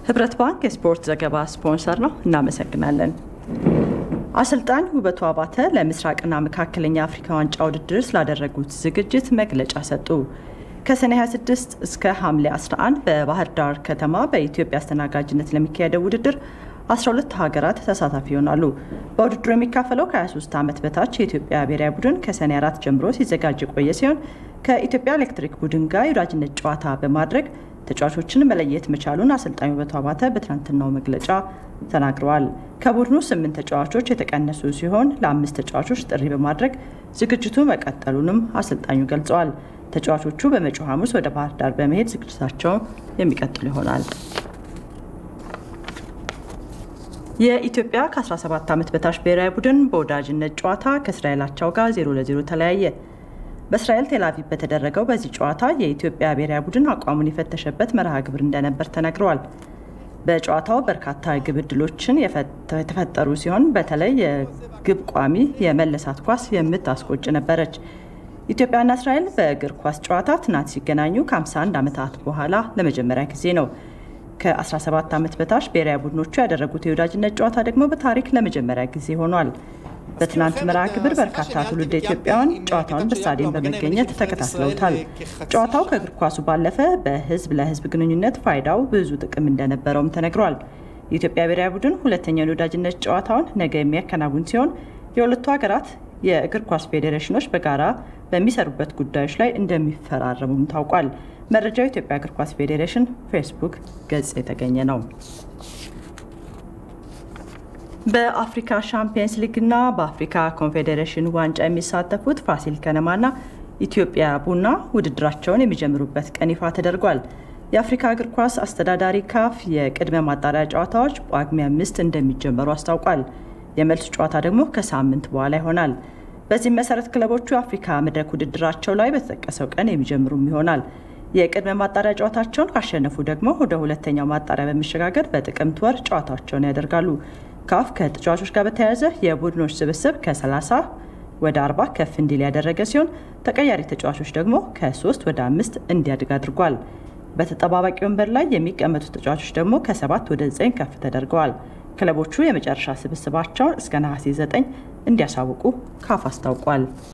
ህብረት ባንክ የስፖርት ዘገባ ስፖንሰር ነው። እናመሰግናለን። አሰልጣኝ ውበቱ አባተ ለምስራቅና መካከለኛ አፍሪካ ዋንጫ ውድድር ስላደረጉት ዝግጅት መግለጫ ሰጡ። ከሰኔ 26 እስከ ሐምሌ 11 በባህር ዳር ከተማ በኢትዮጵያ አስተናጋጅነት ለሚካሄደው ውድድር 12 ሀገራት ተሳታፊ ይሆናሉ። በውድድሩ የሚካፈለው ከ23 ዓመት በታች የኢትዮጵያ ብሔራዊ ቡድን ከሰኔ 4 ጀምሮ ሲዘጋጅ የቆየ ሲሆን ከኢትዮጵያ ኤሌክትሪክ ቡድን ጋር የወዳጅነት ጨዋታ በማድረግ ተጫዋቾችን መለየት መቻሉን አሰልጣኝ ውበቱ አባተ በትናንትናው መግለጫ ተናግረዋል። ከቡድኑ ስምንት ተጫዋቾች የተቀነሱ ሲሆን ለአምስት ተጫዋቾች ጥሪ በማድረግ ዝግጅቱ መቀጠሉንም አሰልጣኙ ገልጸዋል። ተጫዋቾቹ በመጪው ሐሙስ ወደ ባህር ዳር በመሄድ ዝግጅታቸውን የሚቀጥሉ ይሆናል። የኢትዮጵያ ከ17 ዓመት በታች ብሔራዊ ቡድን በወዳጅነት ጨዋታ ከእስራኤል አቻው ጋር 0 ለ0 ተለያየ። በእስራኤል ቴልአቪቭ በተደረገው በዚህ ጨዋታ የኢትዮጵያ ብሔራዊ ቡድን አቋሙን የፈተሸበት መርሃ ግብር እንደነበር ተነግረዋል። በጨዋታው በርካታ ግብ ዕድሎችን የተፈጠሩ ሲሆን በተለይ የግብ ቋሚ የመለሳት ኳስ የምታስቆጭ ነበረች። ኢትዮጵያና እስራኤል በእግር ኳስ ጨዋታ ትናንት ሲገናኙ ከ51 ዓመታት በኋላ ለመጀመሪያ ጊዜ ነው። ከ17 ዓመት በታች ብሔራዊ ቡድኖቹ ያደረጉት የወዳጅነት ጨዋታ ደግሞ በታሪክ ለመጀመሪያ ጊዜ ሆኗል። በትናንት መርሃ ግብር በርካታ ትውልደ ኢትዮጵያውያን ጨዋታውን በስታዲየም በመገኘት ተከታትለውታል። ጨዋታው ከእግር ኳሱ ባለፈ በሕዝብ ለሕዝብ ግንኙነት ፋይዳው ብዙ ጥቅም እንደነበረውም ተነግሯል። የኢትዮጵያ ብሔራዊ ቡድን ሁለተኛውን የወዳጅነት ጨዋታውን ነገ የሚያከናውን ሲሆን የሁለቱ ሀገራት የእግር ኳስ ፌዴሬሽኖች በጋራ በሚሰሩበት ጉዳዮች ላይ እንደሚፈራረሙም ታውቋል። መረጃው የኢትዮጵያ እግር ኳስ ፌዴሬሽን ፌስቡክ ገጽ የተገኘ ነው። በአፍሪካ ሻምፒየንስ ሊግና በአፍሪካ ኮንፌዴሬሽን ዋንጫ የሚሳተፉት ፋሲል ከነማና ኢትዮጵያ ቡና ውድድራቸውን የሚጀምሩበት ቀን ይፋ ተደርጓል። የአፍሪካ እግር ኳስ አስተዳዳሪ ካፍ የቅድመ ማጣሪያ ጨዋታዎች ጳጉሜ አምስት እንደሚጀመሩ አስታውቋል። የመልሱ ጨዋታ ደግሞ ከሳምንት በኋላ ይሆናል። በዚህም መሰረት ክለቦቹ የአፍሪካ መድረክ ውድድራቸው ላይ በተጠቀሰው ቀን የሚጀምሩም ይሆናል። የቅድመ ማጣሪያ ጨዋታቸውን ካሸነፉ ደግሞ ወደ ሁለተኛው ማጣሪያ በመሸጋገር በጥቅምት ወር ጨዋታቸውን ያደርጋሉ። ካፍ ከተጫዋቾች ጋር በተያያዘ የቡድኖች ስብስብ ከ30 ወደ 40 ከፍ እንዲል ያደረገ ሲሆን ተቀያሪ ተጫዋቾች ደግሞ ከ3 ወደ 5 እንዲያድግ አድርጓል። በተጠባባቂ ወንበር ላይ የሚቀመጡ ተጫዋቾች ደግሞ ከ7 ወደ 9 ከፍ ተደርገዋል። ክለቦቹ የመጨረሻ ስብስባቸውን እስከ ነሐሴ 9 እንዲያሳውቁ ካፍ አስታውቋል።